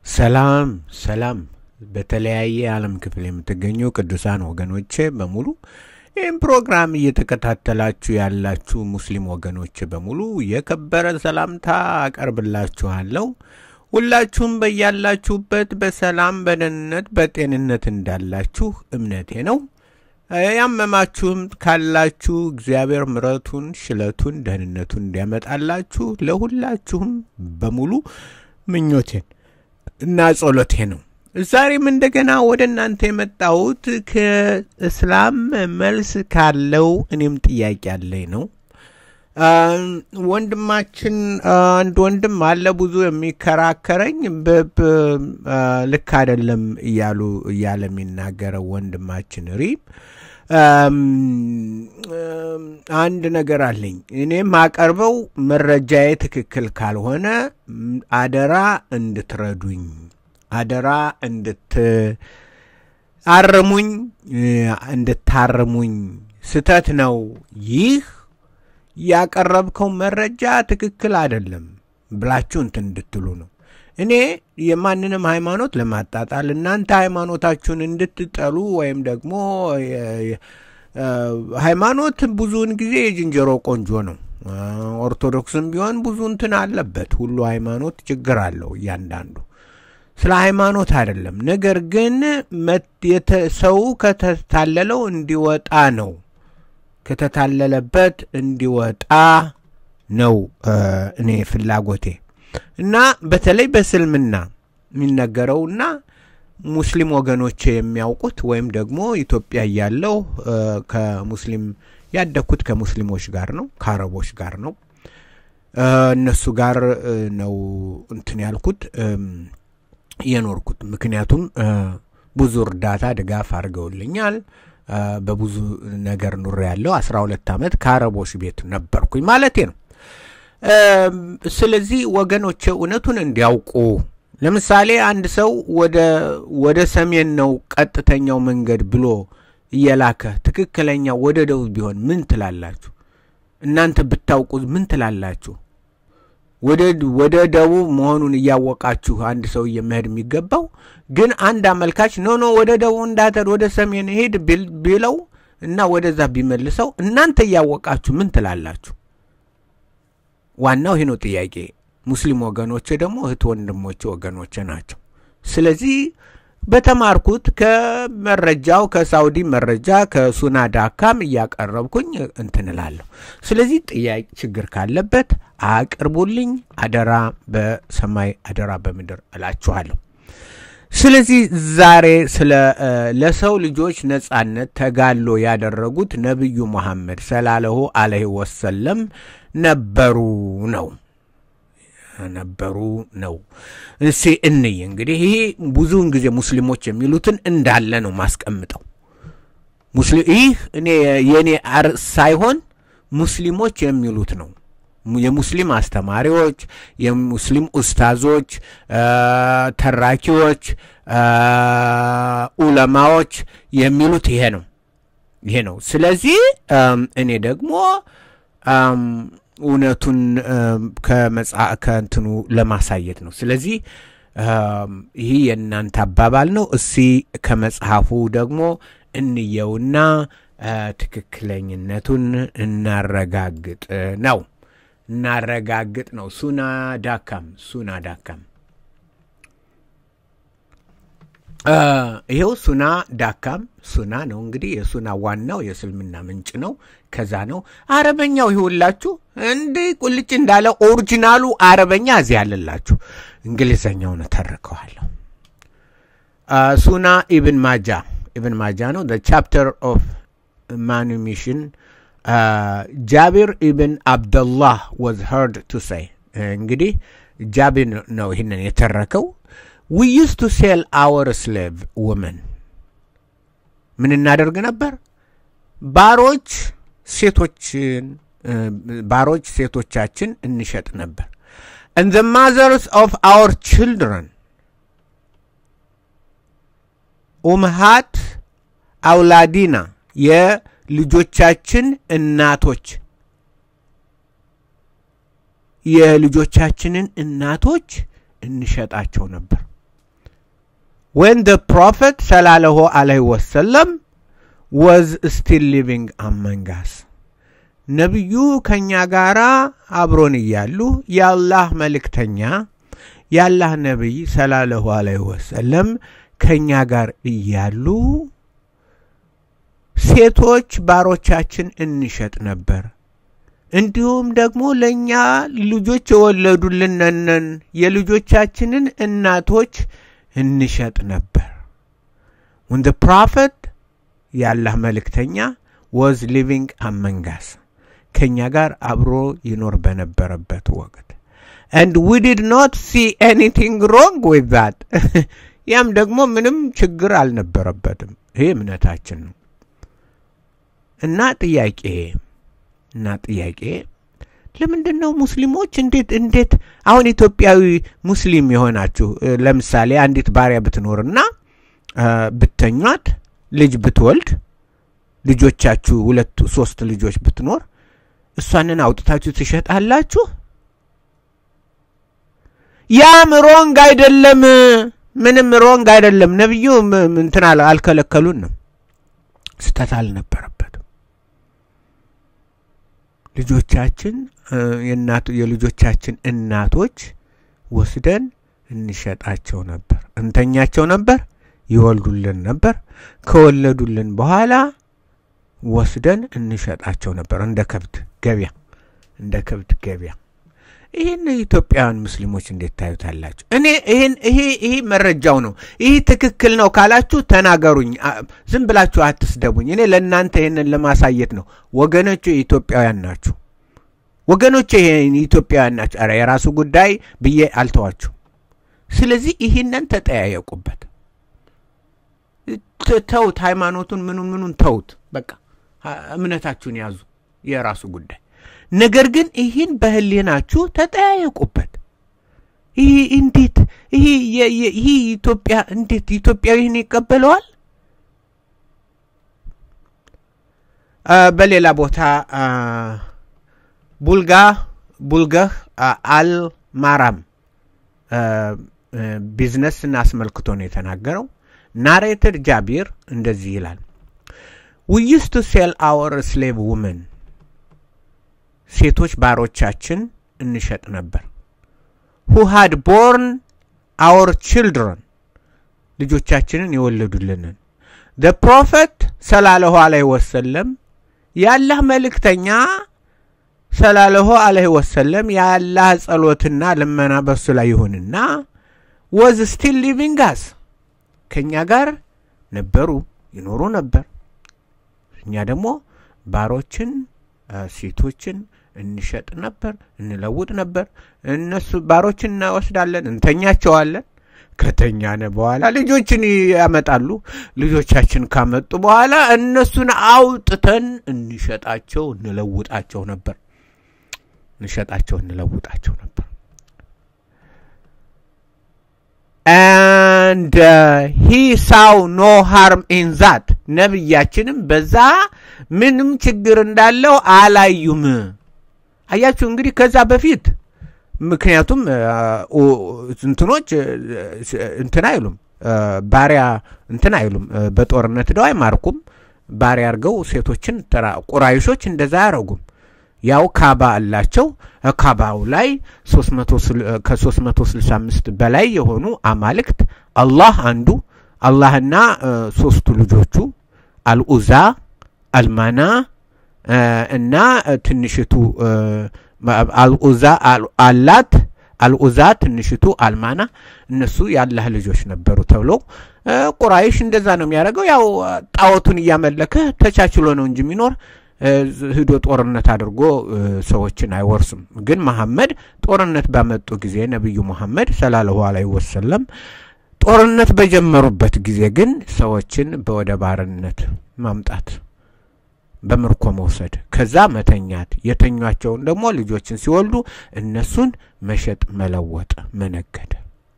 ሰላም ሰላም በተለያየ የዓለም ክፍል የምትገኙ ቅዱሳን ወገኖቼ በሙሉ ይህም ፕሮግራም እየተከታተላችሁ ያላችሁ ሙስሊም ወገኖቼ በሙሉ የከበረ ሰላምታ አቀርብላችኋለሁ። ሁላችሁም በያላችሁበት በሰላም በደህንነት በጤንነት እንዳላችሁ እምነቴ ነው። ያመማችሁም ካላችሁ እግዚአብሔር ምረቱን፣ ሽለቱን፣ ደህንነቱን እንዲያመጣላችሁ ለሁላችሁም በሙሉ ምኞቴን እና ጸሎቴ ነው። ዛሬም እንደገና ወደ እናንተ የመጣሁት ከእስላም መልስ ካለው እኔም ጥያቄ ያለኝ ነው። ወንድማችን አንድ ወንድም አለ ብዙ የሚከራከረኝ ልክ አይደለም እያሉ እያለ የሚናገረው ወንድማችን ሪም አንድ ነገር አለኝ። እኔ ማቀርበው መረጃዬ ትክክል ካልሆነ አደራ እንድትረዱኝ፣ አደራ እንድትአርሙኝ፣ እንድታርሙኝ ስተት ነው ይህ ያቀረብከው መረጃ ትክክል አይደለም ብላችሁ እንትን እንድትሉ ነው። እኔ የማንንም ሃይማኖት ለማጣጣል እናንተ ሃይማኖታችሁን እንድትጠሉ ወይም ደግሞ ሃይማኖት ብዙውን ጊዜ የዝንጀሮ ቆንጆ ነው። ኦርቶዶክስም ቢሆን ብዙ እንትን አለበት። ሁሉ ሃይማኖት ችግር አለው እያንዳንዱ። ስለ ሃይማኖት አይደለም። ነገር ግን ሰው ከተታለለው እንዲወጣ ነው ከተታለለበት እንዲወጣ ነው እኔ ፍላጎቴ እና በተለይ በእስልምና የሚነገረውና ሙስሊም ወገኖቼ የሚያውቁት ወይም ደግሞ ኢትዮጵያ እያለሁ ከሙስሊም ያደግኩት ከሙስሊሞች ጋር ነው፣ ከአረቦች ጋር ነው። እነሱ ጋር ነው እንትን ያልኩት የኖርኩት። ምክንያቱም ብዙ እርዳታ ድጋፍ አድርገውልኛል። በብዙ ነገር ኑሬ ያለው አስራ ሁለት ዓመት ከአረቦች ቤት ነበርኩኝ ማለቴ ነው። ስለዚህ ወገኖቼ እውነቱን እንዲያውቁ ለምሳሌ አንድ ሰው ወደ ሰሜን ነው ቀጥተኛው መንገድ ብሎ እየላከ ትክክለኛው ወደ ደቡብ ቢሆን ምን ትላላችሁ? እናንተ ብታውቁ ምን ትላላችሁ? ወደ ደቡብ መሆኑን እያወቃችሁ አንድ ሰውዬ መሄድ የሚገባው ግን አንድ አመልካች ኖ ኖ ወደ ደቡብ እንዳትሄድ ወደ ሰሜን ሄድ ቢለው እና ወደዛ ቢመልሰው እናንተ እያወቃችሁ ምን ትላላችሁ? ዋናው ይህ ነው ጥያቄ። ሙስሊም ወገኖቼ ደግሞ እህት ወንድሞቼ ወገኖቼ ናቸው። ስለዚህ በተማርኩት ከመረጃው ከሳውዲ መረጃ ከሱና ዳካም እያቀረብኩኝ እንትንላለሁ። ስለዚህ ጥያቄ ችግር ካለበት አቅርቡልኝ፣ አደራ በሰማይ አደራ በምድር እላችኋለሁ። ስለዚህ ዛሬ ስለ ለሰው ልጆች ነጻነት ተጋድሎ ያደረጉት ነቢዩ መሐመድ ሰላለሁ አለህ ወሰለም ነበሩ ነው ነበሩ ነው። እሴ እንይ እንግዲህ ይሄ ብዙውን ጊዜ ሙስሊሞች የሚሉትን እንዳለ ነው ማስቀምጠው። ይህ እኔ የእኔ አርዕስ ሳይሆን ሙስሊሞች የሚሉት ነው። የሙስሊም አስተማሪዎች፣ የሙስሊም ኡስታዞች፣ ተራኪዎች፣ ኡለማዎች የሚሉት ይሄ ነው ይሄ ነው። ስለዚህ እኔ ደግሞ እውነቱን ከእንትኑ ለማሳየት ነው። ስለዚህ ይህ የእናንተ አባባል ነው። እስቲ ከመጽሐፉ ደግሞ እንየውና ትክክለኝነቱን እናረጋግጥ ነው እናረጋግጥ ነው። ሱና ዳካም ሱና ዳካም ይኸው ሱና ዳካም ሱና ነው እንግዲህ የሱና ዋናው የእስልምና ምንጭ ነው። ከዛ ነው አረበኛው ይሁላችሁ እንዲህ ቁልጭ እንዳለ ኦሪጂናሉ አረበኛ እዚህ ያለላችሁ እንግሊዘኛውን ተርከዋለሁ። ሱና ኢብን ማጃ ኢብን ማጃ ነው ቻፕተር ኦፍ ማኑሚሽን ጃቢር ኢብን አብደላህ ወዝ ሄርድ ቱ ሳይ እንግዲህ ጃቢር ነው ይህንን የተረከው ዊ ዩስ ቱ ሴል አወር ስሌቭ ውመን ምን እናደርግ ነበር? ባሮች ሴቶችን ባሮች ሴቶቻችን እንሸጥ ነበር። and the mothers of our children ኡምሃት አውላዲና የልጆቻችን እናቶች የልጆቻችንን እናቶች እንሸጣቸው ነበር። when the prophet ሰላለሁ አለይሂ ወሰለም was still living among us ነቢዩ ከእኛ ጋር አብሮን እያሉ የአላህ መልእክተኛ የአላህ ነቢይ ሰላለሁ አለይሂ ወሰለም ከእኛ ጋር እያሉ ሴቶች ባሮቻችን እንሸጥ ነበር። እንዲሁም ደግሞ ለእኛ ልጆች የወለዱልንን የልጆቻችንን እናቶች እንሸጥ ነበር። when the prophet የአላህ መልእክተኛ was living among us ከእኛ ጋር አብሮ ይኖር በነበረበት ወቅት and we did not see anything wrong with that ያም ደግሞ ምንም ችግር አልነበረበትም። ይሄ እምነታችን ነው እና ጥያቄ እና ጥያቄ ለምንድን ነው ሙስሊሞች እንዴት እንዴት አሁን ኢትዮጵያዊ ሙስሊም የሆናችሁ ለምሳሌ አንዲት ባሪያ ብትኖርና ብተኟት ልጅ ብትወልድ ልጆቻችሁ ሁለት ሶስት ልጆች ብትኖር እሷንን አውጥታችሁ ትሸጣላችሁ? ያም ሮንግ አይደለም። ምንም ሮንግ አይደለም። ነቢዩ እንትን አልከለከሉንም። ስተት አልነበረበትም። ልጆቻችን የልጆቻችን እናቶች ወስደን እንሸጣቸው ነበር፣ እንተኛቸው ነበር፣ ይወልዱልን ነበር። ከወለዱልን በኋላ ወስደን እንሸጣቸው ነበር፣ እንደ ከብት ገበያ እንደ ከብት ገበያ። ይህን ኢትዮጵያውያን ሙስሊሞች እንዴት ታዩታላችሁ? እኔ ይህን ይሄ ይሄ መረጃው ነው። ይህ ትክክል ነው ካላችሁ ተናገሩኝ። ዝም ብላችሁ አትስደቡኝ። እኔ ለእናንተ ይህንን ለማሳየት ነው። ወገኖቹ የኢትዮጵያውያን ናችሁ። ወገኖቹ ኢትዮጵያውያን ናችሁ። ኧረ የራሱ ጉዳይ ብዬ አልተዋችሁ። ስለዚህ ይህንን ተጠያየቁበት። ተውት፣ ሃይማኖቱን ምኑን ምኑን ተውት። በቃ እምነታችሁን ያዙ፣ የራሱ ጉዳይ ነገር ግን ይህን በህሊናችሁ ተጠያየቁበት። ይህ እንዴት ይህ ኢትዮጵያ እንዴት ኢትዮጵያዊ ይህን ይቀበለዋል? በሌላ ቦታ ቡልጋ ቡልገህ አልማራም ቢዝነስን አስመልክቶ ነው የተናገረው። ናሬትድ ጃቢር እንደዚህ ይላል ዊ ዩስ ቱ ሴል አወር ስሌቭ ውመን ሴቶች ባሮቻችን እንሸጥ ነበር። ሁ ሃድ ቦርን አወር ችልድረን ልጆቻችንን የወለዱልንን ደ ፕሮፌት ሰላለሁ አለይሂ ወሰለም የአላህ መልእክተኛ ሰላለሁ አለይሂ ወሰለም የአላህ ጸሎትና ልመና በሱ ላይ ይሁንና ወዝ ስቲል ሊቪንግ አስ ከእኛ ጋር ነበሩ ይኖሩ ነበር። እኛ ደግሞ ባሮችን ሴቶችን እንሸጥ ነበር፣ እንለውጥ ነበር። እነሱ ባሮችን እናወስዳለን፣ እንተኛቸዋለን። ከተኛነ በኋላ ልጆችን ያመጣሉ። ልጆቻችን ካመጡ በኋላ እነሱን አውጥተን እንሸጣቸው፣ እንለውጣቸው ነበር። እንሸጣቸው፣ እንለውጣቸው ነበር። and uh, he saw no harm in that ነብያችንም በዛ ምንም ችግር እንዳለው አላዩም። አያችሁ እንግዲህ ከዛ በፊት ምክንያቱም እንትኖች እንትን አይሉም ባሪያ እንትን አይሉም በጦርነት ደው አይማርኩም። ባሪያ አድርገው ሴቶችን ቁራይሾች እንደዛ አያረጉም። ያው ካባ አላቸው። ካባው ላይ ከ365 በላይ የሆኑ አማልክት አላህ አንዱ አላህና ሶስቱ ልጆቹ አልኡዛ፣ አልማና እና ትንሽቱ አልኡዛ አላት አልኡዛ ትንሽቱ አልማና እነሱ የአላህ ልጆች ነበሩ ተብሎ ቁራይሽ እንደዛ ነው የሚያደርገው። ያው ጣዖቱን እያመለከ ተቻችሎ ነው እንጂ የሚኖር ሂዶ ጦርነት አድርጎ ሰዎችን አይወርስም። ግን መሐመድ ጦርነት ባመጡ ጊዜ ነቢዩ መሐመድ ሰላለሁ አለይሂ ወሰለም ጦርነት በጀመሩበት ጊዜ ግን ሰዎችን በወደ ባርነት ማምጣት በምርኮ መውሰድ፣ ከዛ መተኛት፣ የተኟቸውን ደግሞ ልጆችን ሲወልዱ እነሱን መሸጥ፣ መለወጥ፣ መነገድ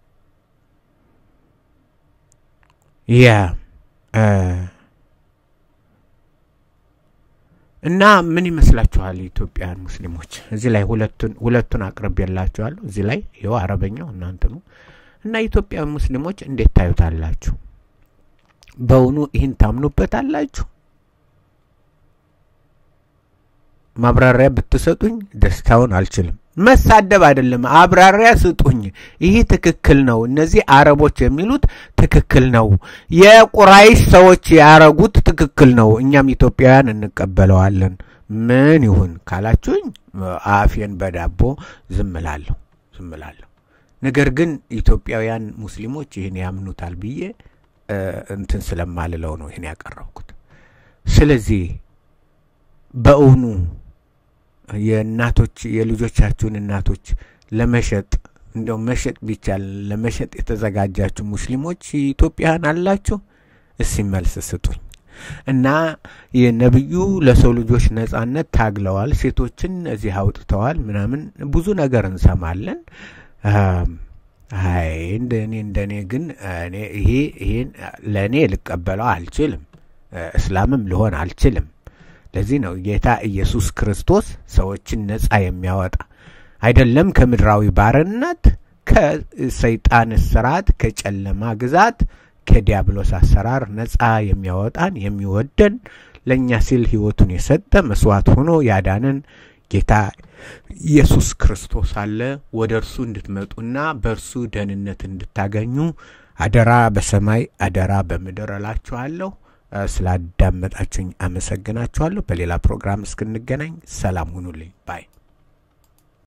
ያ እና ምን ይመስላችኋል የኢትዮጵያን ሙስሊሞች? እዚህ ላይ ሁለቱን ሁለቱን አቅርቤላችኋለሁ። እዚህ ላይ ይኸው አረበኛው እናንትኑ እና ኢትዮጵያዊ ሙስሊሞች እንዴት ታዩታላችሁ? በእውኑ ይህን ታምኑበታላችሁ? ማብራሪያ ብትሰጡኝ ደስታውን አልችልም። መሳደብ አይደለም፣ አብራሪያ ስጡኝ። ይህ ትክክል ነው፣ እነዚህ አረቦች የሚሉት ትክክል ነው፣ የቁራይሽ ሰዎች ያረጉት ትክክል ነው፣ እኛም ኢትዮጵያውያን እንቀበለዋለን። ምን ይሁን ካላችሁኝ አፌን በዳቦ ዝም እላለሁ ዝም እላለሁ። ነገር ግን ኢትዮጵያውያን ሙስሊሞች ይህን ያምኑታል ብዬ እንትን ስለማልለው ነው ይህን ያቀረብኩት። ስለዚህ በእውኑ የእናቶች የልጆቻችሁን እናቶች ለመሸጥ እንደው መሸጥ ቢቻል ለመሸጥ የተዘጋጃችሁ ሙስሊሞች ኢትዮጵያውያን አላችሁ? እስቲ መልስ ስጡኝ። እና የነብዩ ለሰው ልጆች ነጻነት ታግለዋል፣ ሴቶችን እዚህ አውጥተዋል፣ ምናምን ብዙ ነገር እንሰማለን። አይ እንደኔ እንደኔ ግን እኔ ይሄ ይሄን ለእኔ ልቀበለው አልችልም፣ እስላምም ልሆን አልችልም። ለዚህ ነው ጌታ ኢየሱስ ክርስቶስ ሰዎችን ነጻ የሚያወጣ አይደለም ከምድራዊ ባርነት፣ ከሰይጣን ስርዓት፣ ከጨለማ ግዛት፣ ከዲያብሎስ አሰራር ነጻ የሚያወጣን የሚወደን ለእኛ ሲል ህይወቱን የሰጠ መስዋዕት ሆኖ ያዳነን ጌታ ኢየሱስ ክርስቶስ አለ። ወደ እርሱ እንድትመጡና በእርሱ ደህንነት እንድታገኙ አደራ በሰማይ አደራ በምድር እላችኋለሁ። ስላዳመጣችሁኝ አመሰግናችኋለሁ። በሌላ ፕሮግራም እስክንገናኝ ሰላም ሁኑልኝ ባይ